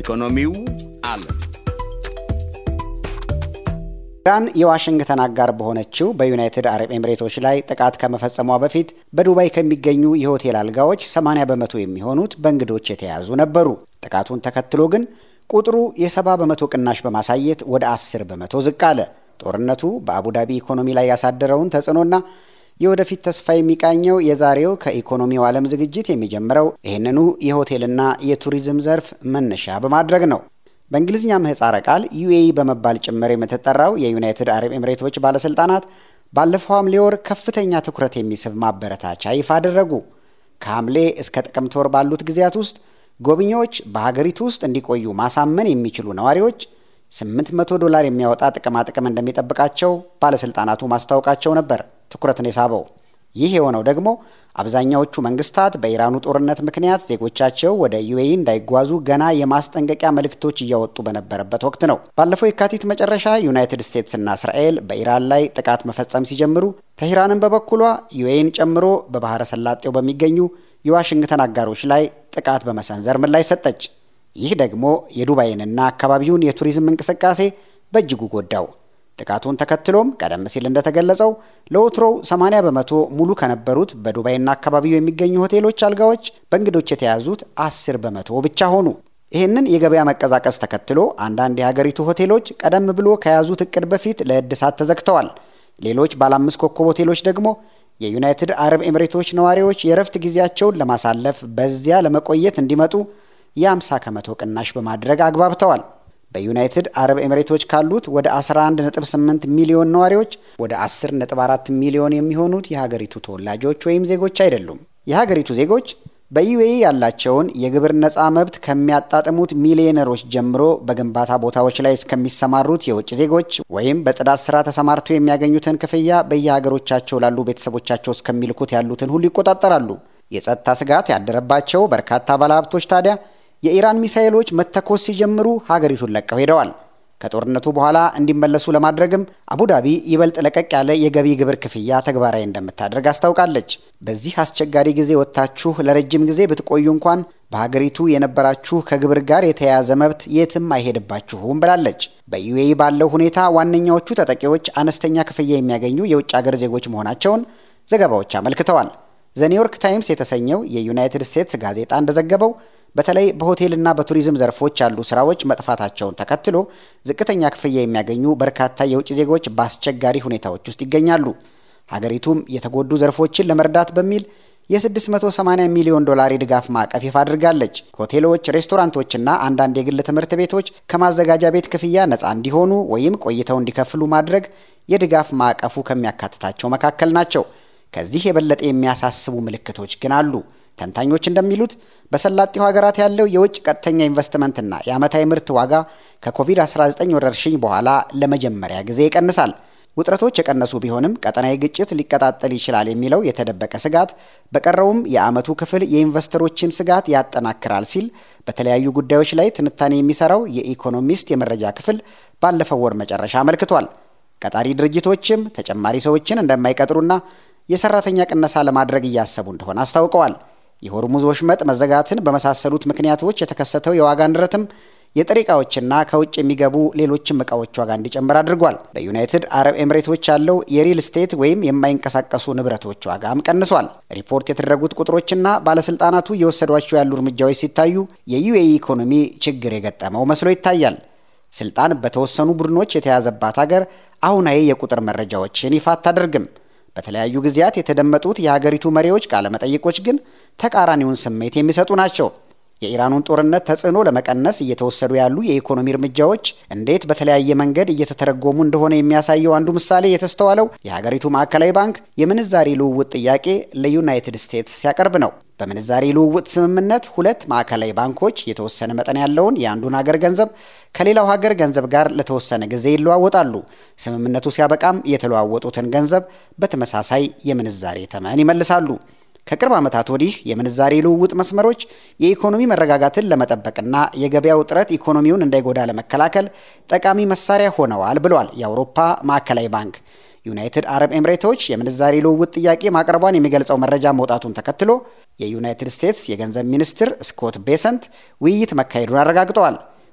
ኢኮኖሚው አለ። ኢራን የዋሽንግተን አጋር በሆነችው በዩናይትድ አረብ ኤምሬቶች ላይ ጥቃት ከመፈጸሟ በፊት በዱባይ ከሚገኙ የሆቴል አልጋዎች 80 በመቶ የሚሆኑት በእንግዶች የተያዙ ነበሩ። ጥቃቱን ተከትሎ ግን ቁጥሩ የ70 በመቶ ቅናሽ በማሳየት ወደ 10 በመቶ ዝቅ አለ። ጦርነቱ በአቡዳቢ ኢኮኖሚ ላይ ያሳደረውን ተጽዕኖና የወደፊት ተስፋ የሚቃኘው የዛሬው ከኢኮኖሚው ዓለም ዝግጅት የሚጀምረው ይህንኑ የሆቴልና የቱሪዝም ዘርፍ መነሻ በማድረግ ነው። በእንግሊዝኛ ምህጻረ ቃል ዩኤኢ በመባል ጭምር የምትጠራው የዩናይትድ አረብ ኤምሬቶች ባለሥልጣናት ባለፈው ሐምሌ ወር ከፍተኛ ትኩረት የሚስብ ማበረታቻ ይፋ አደረጉ። ከሐምሌ እስከ ጥቅምት ወር ባሉት ጊዜያት ውስጥ ጎብኚዎች በሀገሪቱ ውስጥ እንዲቆዩ ማሳመን የሚችሉ ነዋሪዎች 800 ዶላር የሚያወጣ ጥቅማጥቅም እንደሚጠብቃቸው ባለሥልጣናቱ ማስታወቃቸው ነበር ትኩረትን የሳበው። ይህ የሆነው ደግሞ አብዛኛዎቹ መንግስታት በኢራኑ ጦርነት ምክንያት ዜጎቻቸው ወደ ዩኤኢ እንዳይጓዙ ገና የማስጠንቀቂያ መልእክቶች እያወጡ በነበረበት ወቅት ነው። ባለፈው የካቲት መጨረሻ ዩናይትድ ስቴትስና እስራኤል በኢራን ላይ ጥቃት መፈጸም ሲጀምሩ፣ ተሂራንን በበኩሏ ዩኤኢን ጨምሮ በባህረ ሰላጤው በሚገኙ የዋሽንግተን አጋሮች ላይ ጥቃት በመሰንዘር ምላሽ ሰጠች። ይህ ደግሞ የዱባይንና አካባቢውን የቱሪዝም እንቅስቃሴ በእጅጉ ጎዳው። ጥቃቱን ተከትሎም ቀደም ሲል እንደተገለጸው ለወትሮው 80 በመቶ ሙሉ ከነበሩት በዱባይና አካባቢው የሚገኙ ሆቴሎች አልጋዎች በእንግዶች የተያዙት 10 በመቶ ብቻ ሆኑ። ይህንን የገበያ መቀዛቀዝ ተከትሎ አንዳንድ የሀገሪቱ ሆቴሎች ቀደም ብሎ ከያዙት እቅድ በፊት ለእድሳት ተዘግተዋል። ሌሎች ባለ አምስት ኮከብ ሆቴሎች ደግሞ የዩናይትድ አረብ ኤምሬቶች ነዋሪዎች የእረፍት ጊዜያቸውን ለማሳለፍ በዚያ ለመቆየት እንዲመጡ የ50 ከመቶ ቅናሽ በማድረግ አግባብተዋል። በዩናይትድ አረብ ኤምሬቶች ካሉት ወደ 11.8 ሚሊዮን ነዋሪዎች ወደ 10.4 ሚሊዮን የሚሆኑት የሀገሪቱ ተወላጆች ወይም ዜጎች አይደሉም። የሀገሪቱ ዜጎች በዩኤኢ ያላቸውን የግብር ነፃ መብት ከሚያጣጥሙት ሚሊዮነሮች ጀምሮ በግንባታ ቦታዎች ላይ እስከሚሰማሩት የውጭ ዜጎች ወይም በጽዳት ስራ ተሰማርተው የሚያገኙትን ክፍያ በየሀገሮቻቸው ላሉ ቤተሰቦቻቸው እስከሚልኩት ያሉትን ሁሉ ይቆጣጠራሉ። የጸጥታ ስጋት ያደረባቸው በርካታ ባለሀብቶች ታዲያ የኢራን ሚሳኤሎች መተኮስ ሲጀምሩ ሀገሪቱን ለቀው ሄደዋል። ከጦርነቱ በኋላ እንዲመለሱ ለማድረግም አቡዳቢ ይበልጥ ለቀቅ ያለ የገቢ ግብር ክፍያ ተግባራዊ እንደምታደርግ አስታውቃለች። በዚህ አስቸጋሪ ጊዜ ወጥታችሁ ለረጅም ጊዜ ብትቆዩ እንኳን በሀገሪቱ የነበራችሁ ከግብር ጋር የተያያዘ መብት የትም አይሄድባችሁም ብላለች። በዩኤኢ ባለው ሁኔታ ዋነኛዎቹ ተጠቂዎች አነስተኛ ክፍያ የሚያገኙ የውጭ ሀገር ዜጎች መሆናቸውን ዘገባዎች አመልክተዋል። ዘኒውዮርክ ታይምስ የተሰኘው የዩናይትድ ስቴትስ ጋዜጣ እንደዘገበው በተለይ በሆቴልና በቱሪዝም ዘርፎች ያሉ ስራዎች መጥፋታቸውን ተከትሎ ዝቅተኛ ክፍያ የሚያገኙ በርካታ የውጭ ዜጎች በአስቸጋሪ ሁኔታዎች ውስጥ ይገኛሉ። ሀገሪቱም የተጎዱ ዘርፎችን ለመርዳት በሚል የ680 ሚሊዮን ዶላር የድጋፍ ማዕቀፍ ይፋ አድርጋለች። ሆቴሎች፣ ሬስቶራንቶችና አንዳንድ የግል ትምህርት ቤቶች ከማዘጋጃ ቤት ክፍያ ነፃ እንዲሆኑ ወይም ቆይተው እንዲከፍሉ ማድረግ የድጋፍ ማዕቀፉ ከሚያካትታቸው መካከል ናቸው። ከዚህ የበለጠ የሚያሳስቡ ምልክቶች ግን አሉ። ተንታኞች እንደሚሉት በሰላጤው ሀገራት ያለው የውጭ ቀጥተኛ ኢንቨስትመንትና የዓመታዊ ምርት ዋጋ ከኮቪድ-19 ወረርሽኝ በኋላ ለመጀመሪያ ጊዜ ይቀንሳል። ውጥረቶች የቀነሱ ቢሆንም ቀጠናዊ ግጭት ሊቀጣጠል ይችላል የሚለው የተደበቀ ስጋት በቀረውም የዓመቱ ክፍል የኢንቨስተሮችን ስጋት ያጠናክራል ሲል በተለያዩ ጉዳዮች ላይ ትንታኔ የሚሰራው የኢኮኖሚስት የመረጃ ክፍል ባለፈው ወር መጨረሻ አመልክቷል። ቀጣሪ ድርጅቶችም ተጨማሪ ሰዎችን እንደማይቀጥሩና የሰራተኛ ቅነሳ ለማድረግ እያሰቡ እንደሆነ አስታውቀዋል። የሆርሙዝ ወሽመጥ መዘጋትን በመሳሰሉት ምክንያቶች የተከሰተው የዋጋ ንረትም የጥሬ ዕቃዎችና ከውጭ የሚገቡ ሌሎችም ዕቃዎች ዋጋ እንዲጨምር አድርጓል። በዩናይትድ አረብ ኤምሬቶች ያለው የሪል ስቴት ወይም የማይንቀሳቀሱ ንብረቶች ዋጋም ቀንሷል። ሪፖርት የተደረጉት ቁጥሮችና ባለስልጣናቱ እየወሰዷቸው ያሉ እርምጃዎች ሲታዩ የዩኤኢ ኢኮኖሚ ችግር የገጠመው መስሎ ይታያል። ስልጣን በተወሰኑ ቡድኖች የተያዘባት ሀገር አሁናዊ የቁጥር መረጃዎችን ይፋ አታደርግም። በተለያዩ ጊዜያት የተደመጡት የሀገሪቱ መሪዎች ቃለመጠይቆች ግን ተቃራኒውን ስሜት የሚሰጡ ናቸው። የኢራኑን ጦርነት ተጽዕኖ ለመቀነስ እየተወሰዱ ያሉ የኢኮኖሚ እርምጃዎች እንዴት በተለያየ መንገድ እየተተረጎሙ እንደሆነ የሚያሳየው አንዱ ምሳሌ የተስተዋለው የሀገሪቱ ማዕከላዊ ባንክ የምንዛሬ ልውውጥ ጥያቄ ለዩናይትድ ስቴትስ ሲያቀርብ ነው። በምንዛሬ ልውውጥ ስምምነት ሁለት ማዕከላዊ ባንኮች የተወሰነ መጠን ያለውን የአንዱን ሀገር ገንዘብ ከሌላው ሀገር ገንዘብ ጋር ለተወሰነ ጊዜ ይለዋወጣሉ። ስምምነቱ ሲያበቃም የተለዋወጡትን ገንዘብ በተመሳሳይ የምንዛሬ ተመን ይመልሳሉ። ከቅርብ ዓመታት ወዲህ የምንዛሬ ልውውጥ መስመሮች የኢኮኖሚ መረጋጋትን ለመጠበቅና የገበያ ውጥረት ኢኮኖሚውን እንዳይጎዳ ለመከላከል ጠቃሚ መሳሪያ ሆነዋል ብሏል የአውሮፓ ማዕከላዊ ባንክ። ዩናይትድ አረብ ኤምሬቶች የምንዛሬ ልውውጥ ጥያቄ ማቅረቧን የሚገልጸው መረጃ መውጣቱን ተከትሎ የዩናይትድ ስቴትስ የገንዘብ ሚኒስትር ስኮት ቤሰንት ውይይት መካሄዱን አረጋግጠዋል።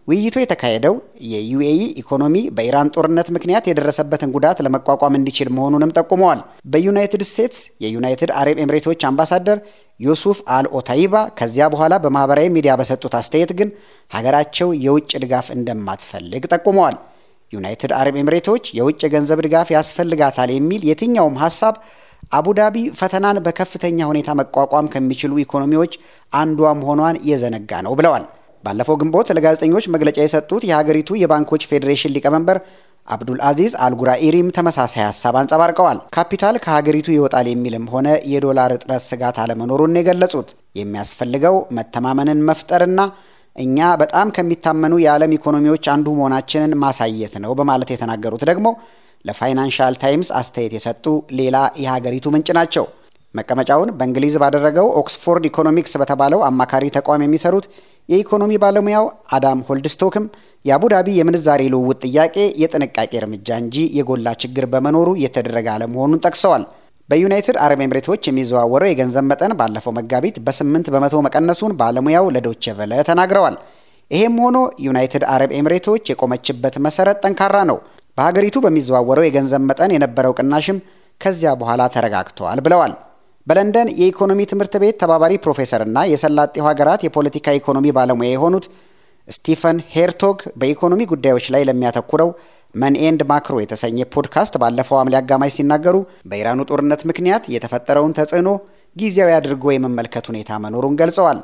ውይይቱ የተካሄደው የዩኤኢ ኢኮኖሚ በኢራን ጦርነት ምክንያት የደረሰበትን ጉዳት ለመቋቋም እንዲችል መሆኑንም ጠቁመዋል። በዩናይትድ ስቴትስ የዩናይትድ አረብ ኤምሬቶች አምባሳደር ዩሱፍ አል ኦታይባ ከዚያ በኋላ በማህበራዊ ሚዲያ በሰጡት አስተያየት ግን ሀገራቸው የውጭ ድጋፍ እንደማትፈልግ ጠቁመዋል። ዩናይትድ አረብ ኤምሬቶች የውጭ የገንዘብ ድጋፍ ያስፈልጋታል የሚል የትኛውም ሀሳብ አቡዳቢ ፈተናን በከፍተኛ ሁኔታ መቋቋም ከሚችሉ ኢኮኖሚዎች አንዷ መሆኗን የዘነጋ ነው ብለዋል። ባለፈው ግንቦት ለጋዜጠኞች መግለጫ የሰጡት የሀገሪቱ የባንኮች ፌዴሬሽን ሊቀመንበር አብዱል አዚዝ አልጉራኢሪም ተመሳሳይ ሀሳብ አንጸባርቀዋል። ካፒታል ከሀገሪቱ ይወጣል የሚልም ሆነ የዶላር እጥረት ስጋት አለመኖሩን የገለጹት የሚያስፈልገው መተማመንን መፍጠርና እኛ በጣም ከሚታመኑ የዓለም ኢኮኖሚዎች አንዱ መሆናችንን ማሳየት ነው በማለት የተናገሩት ደግሞ ለፋይናንሻል ታይምስ አስተያየት የሰጡ ሌላ የሀገሪቱ ምንጭ ናቸው። መቀመጫውን በእንግሊዝ ባደረገው ኦክስፎርድ ኢኮኖሚክስ በተባለው አማካሪ ተቋም የሚሰሩት የኢኮኖሚ ባለሙያው አዳም ሆልድስቶክም የአቡዳቢ የምንዛሬ ልውውጥ ጥያቄ የጥንቃቄ እርምጃ እንጂ የጎላ ችግር በመኖሩ የተደረገ አለመሆኑን ጠቅሰዋል። በዩናይትድ አረብ ኤምሬቶች የሚዘዋወረው የገንዘብ መጠን ባለፈው መጋቢት በስምንት በመቶ መቀነሱን ባለሙያው ለዶቼ ቨለ ተናግረዋል። ይሄም ሆኖ ዩናይትድ አረብ ኤምሬቶች የቆመችበት መሰረት ጠንካራ ነው። በሀገሪቱ በሚዘዋወረው የገንዘብ መጠን የነበረው ቅናሽም ከዚያ በኋላ ተረጋግተዋል ብለዋል። በለንደን የኢኮኖሚ ትምህርት ቤት ተባባሪ ፕሮፌሰርና የሰላጤው ሀገራት የፖለቲካ ኢኮኖሚ ባለሙያ የሆኑት ስቲፈን ሄርቶግ በኢኮኖሚ ጉዳዮች ላይ ለሚያተኩረው መን ኤንድ ማክሮ የተሰኘ ፖድካስት ባለፈው ሐምሌ አጋማሽ ሲናገሩ በኢራኑ ጦርነት ምክንያት የተፈጠረውን ተጽዕኖ ጊዜያዊ አድርጎ የመመልከት ሁኔታ መኖሩን ገልጸዋል።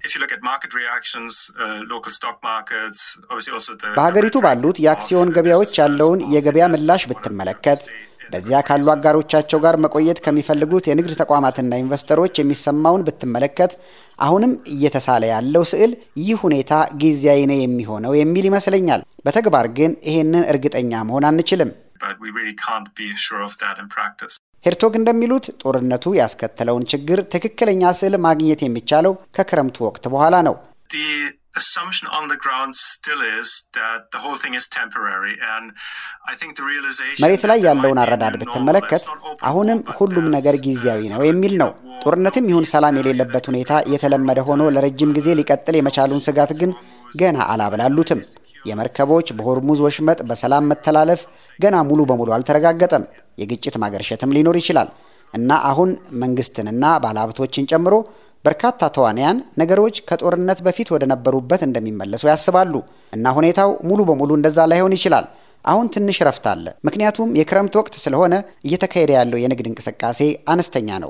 በሀገሪቱ ባሉት የአክሲዮን ገበያዎች ያለውን የገበያ ምላሽ ብትመለከት በዚያ ካሉ አጋሮቻቸው ጋር መቆየት ከሚፈልጉት የንግድ ተቋማትና ኢንቨስተሮች የሚሰማውን ብትመለከት አሁንም እየተሳለ ያለው ስዕል ይህ ሁኔታ ጊዜያዊ ነው የሚሆነው የሚል ይመስለኛል። በተግባር ግን ይሄንን እርግጠኛ መሆን አንችልም። ሄርቶግ እንደሚሉት ጦርነቱ ያስከተለውን ችግር ትክክለኛ ስዕል ማግኘት የሚቻለው ከክረምቱ ወቅት በኋላ ነው። መሬት ላይ ያለውን አረዳድ ብትመለከት አሁንም ሁሉም ነገር ጊዜያዊ ነው የሚል ነው። ጦርነትም ይሁን ሰላም የሌለበት ሁኔታ የተለመደ ሆኖ ለረጅም ጊዜ ሊቀጥል የመቻሉን ስጋት ግን ገና አላብላሉትም። የመርከቦች በሆርሙዝ ወሽመጥ በሰላም መተላለፍ ገና ሙሉ በሙሉ አልተረጋገጠም። የግጭት ማገርሸትም ሊኖር ይችላል እና አሁን መንግስትንና ባለሀብቶችን ጨምሮ በርካታ ተዋንያን ነገሮች ከጦርነት በፊት ወደ ነበሩበት እንደሚመለሱ ያስባሉ እና ሁኔታው ሙሉ በሙሉ እንደዛ ላይሆን ይችላል። አሁን ትንሽ ረፍት አለ፣ ምክንያቱም የክረምት ወቅት ስለሆነ እየተካሄደ ያለው የንግድ እንቅስቃሴ አነስተኛ ነው።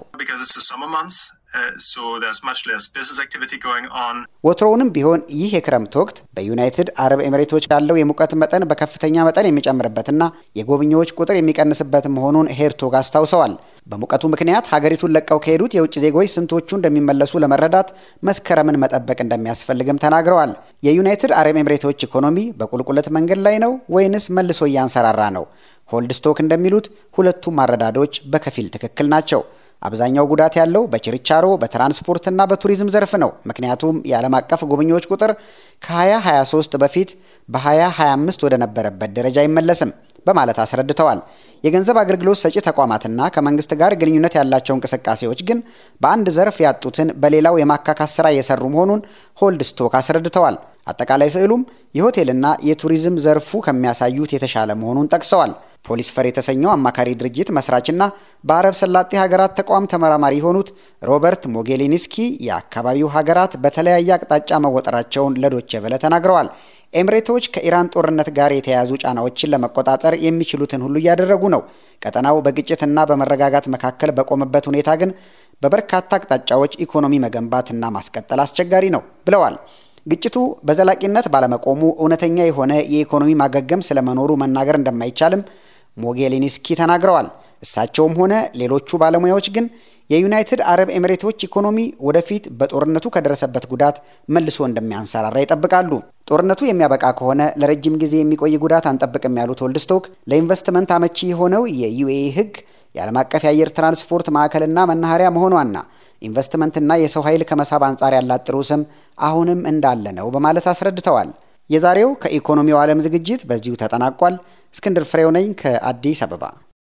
ወትሮውንም ቢሆን ይህ የክረምት ወቅት በዩናይትድ አረብ ኤምሬቶች ያለው የሙቀት መጠን በከፍተኛ መጠን የሚጨምርበትና የጎብኚዎች ቁጥር የሚቀንስበት መሆኑን ሄርቶግ አስታውሰዋል። በሙቀቱ ምክንያት ሀገሪቱን ለቀው ከሄዱት የውጭ ዜጎች ስንቶቹ እንደሚመለሱ ለመረዳት መስከረምን መጠበቅ እንደሚያስፈልግም ተናግረዋል። የዩናይትድ አረብ ኤምሬቶች ኢኮኖሚ በቁልቁለት መንገድ ላይ ነው ወይንስ መልሶ እያንሰራራ ነው? ሆልድስቶክ እንደሚሉት ሁለቱም አረዳዶች በከፊል ትክክል ናቸው። አብዛኛው ጉዳት ያለው በችርቻሮ በትራንስፖርትና በቱሪዝም ዘርፍ ነው። ምክንያቱም የዓለም አቀፍ ጎብኚዎች ቁጥር ከ2023 በፊት በ2025 ወደ ነበረበት ደረጃ አይመለስም በማለት አስረድተዋል። የገንዘብ አገልግሎት ሰጪ ተቋማትና ከመንግስት ጋር ግንኙነት ያላቸው እንቅስቃሴዎች ግን በአንድ ዘርፍ ያጡትን በሌላው የማካካስ ስራ እየሰሩ መሆኑን ሆልድስቶክ አስረድተዋል። አጠቃላይ ስዕሉም የሆቴልና የቱሪዝም ዘርፉ ከሚያሳዩት የተሻለ መሆኑን ጠቅሰዋል። ፖሊስ ፈር የተሰኘው አማካሪ ድርጅት መስራችና በአረብ ሰላጤ ሀገራት ተቋም ተመራማሪ የሆኑት ሮበርት ሞጌሊኒስኪ የአካባቢው ሀገራት በተለያየ አቅጣጫ መወጠራቸውን ለዶቼ ቬለ ተናግረዋል። ኤምሬቶች ከኢራን ጦርነት ጋር የተያያዙ ጫናዎችን ለመቆጣጠር የሚችሉትን ሁሉ እያደረጉ ነው። ቀጠናው በግጭትና በመረጋጋት መካከል በቆመበት ሁኔታ ግን በበርካታ አቅጣጫዎች ኢኮኖሚ መገንባትና ማስቀጠል አስቸጋሪ ነው ብለዋል። ግጭቱ በዘላቂነት ባለመቆሙ እውነተኛ የሆነ የኢኮኖሚ ማገገም ስለመኖሩ መናገር እንደማይቻልም ሞጌሊኒስኪ ተናግረዋል። እሳቸውም ሆነ ሌሎቹ ባለሙያዎች ግን የዩናይትድ አረብ ኤሚሬቶች ኢኮኖሚ ወደፊት በጦርነቱ ከደረሰበት ጉዳት መልሶ እንደሚያንሰራራ ይጠብቃሉ። ጦርነቱ የሚያበቃ ከሆነ ለረጅም ጊዜ የሚቆይ ጉዳት አንጠብቅም ያሉት ወልድስቶክ ለኢንቨስትመንት አመቺ የሆነው የዩኤኢ ሕግ የዓለም አቀፍ የአየር ትራንስፖርት ማዕከልና መናኸሪያ መሆኗና ኢንቨስትመንትና የሰው ኃይል ከመሳብ አንጻር ያላት ጥሩ ስም አሁንም እንዳለ ነው በማለት አስረድተዋል። የዛሬው ከኢኮኖሚው ዓለም ዝግጅት በዚሁ ተጠናቋል። እስክንድር ፍሬው ነኝ ከአዲስ አበባ።